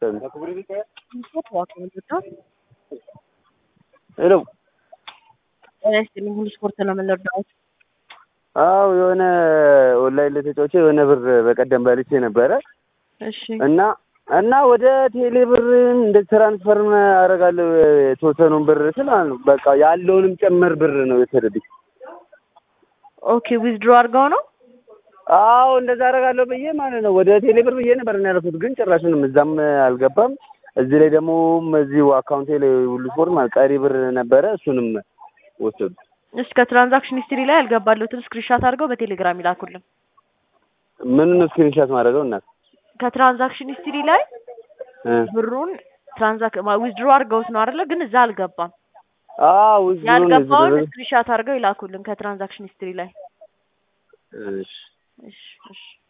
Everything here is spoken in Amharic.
ሄሎ ጤና ይስጥልኝ። ሁሉ ስፖርት ነው የምንወዳው። አዎ የሆነ ኦንላይን ላይ ተጫውቼ የሆነ ብር በቀደም በልቼ ነበረ እሺ እና እና ወደ ቴሌ ብር እንደ ትራንስፈር አደርጋለሁ የተወሰኑን ብር ስል ማለት ነው በቃ ያለውንም ጭምር ብር ነው የወሰደብኝ። ኦኬ ዊዝድሮ አድርገው ነው አዎ እንደዛ አደርጋለሁ ብዬ ማለት ነው ወደ ቴሌ ብር ብዬ ነበር እና ያደረኩት፣ ግን ጭራሹንም እዛም አልገባም። እዚህ ላይ ደግሞ እዚሁ አካውንቴ ላይ ሁሉ ስፖርት ማለት ቀሪ ብር ነበረ እሱንም ወሰዱ። እስከ ትራንዛክሽን ሂስትሪ ላይ ያልገባለሁትን ስክሪንሻት አድርገው በቴሌግራም ይላኩልን። ምኑን ስክሪንሻት ማድረገው እናት ከትራንዛክሽን ሂስትሪ ላይ እ ብሩን ትራንዛክ ዊዝድሮ አድርገውት ነው አይደለ? ግን እዛ አልገባም። አዎ ውስጥ ያልገባውን ስክሪንሻት አድርገው ይላኩልን ከትራንዛክሽን ሂስትሪ ላይ። እሺ እሺ እሺ